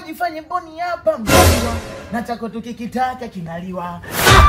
jifanye mboni hapa mzaliwa na chako tukikitaka kinaliwa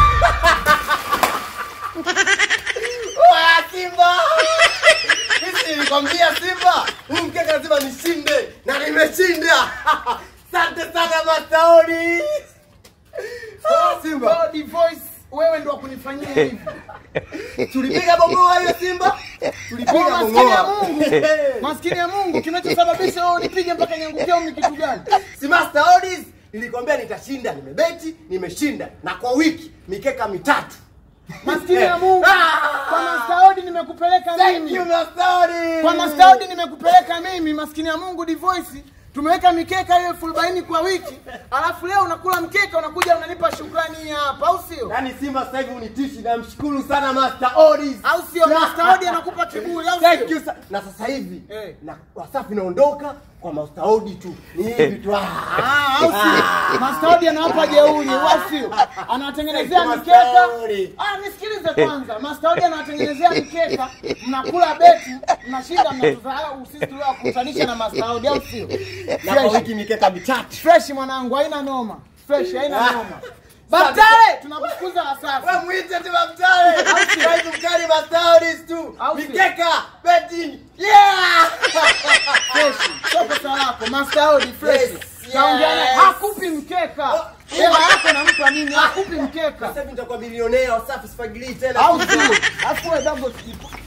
Oya, Simba! Mimi nilikwambia Simba, huu mkeka lazima nishinde na nimeshinda. Asante sana Masaoni. Ah, Simba, God voice wewe ndo wakunifanyia hivi tulipiga bomoa hiyo Simba. Tulipiga Kwa maskini ya bomoa. Mungu maskini ya Mungu kinachosababisha wewe unipige mpaka niangukie au ni kitu gani Si Masaoni, nilikwambia nitashinda, nimebeti, nimeshinda na kwa wiki mikeka mitatu. maskini ya Mungu Ah! kwa mastaudi nimekupeleka Thank mimi you Masaoni. kwa mastaudi nimekupeleka mimi maskini ya Mungu divoice tumeweka mikeka hiyo elfu arobaini kwa wiki alafu leo unakula mkeka unakuja unanipa shukrani hii hapa au sio Yaani Simba sasa hivi unitishi, namshukuru sana Master Odis. au sio mastaudi anakupa kiburi au Thank sio you sa- na sasa hivi Eh. na Wasafi naondoka kwa Master Odi tu. Ni hivi tu. Ah, au sio? Mastaudi anawapa jeuri, au sio? Anawatengenezea Thank you, mikeka. Mastaudi. Ah, nisikilize kwanza. Mastaudi anawatengenezea mikeka, mnakula beti, mnashinda mnatudharau sisi tuliowakutanisha na Mastaudi, au sio? Na kwa Fresh, wiki mikeka mitatu. fresh mwanangu, haina noma. Fresh, haina Ah. noma. Batale, tunakufukuza Wasafi. Wewe muite tu Mtale. Kaitu mkali Master Odis tu. Au sio? Mikeka betting. Yeah! Fresh, sio pesa lako. Mastaudi fresh. Yes, Naongea naye, yes. hakupi mkeka. Hela yako nampa nini? Hakupi mkeka. Sasa hivi nitakuwa bilionea Wasafi sifagilii tena. Au sio? Afu wewe dogo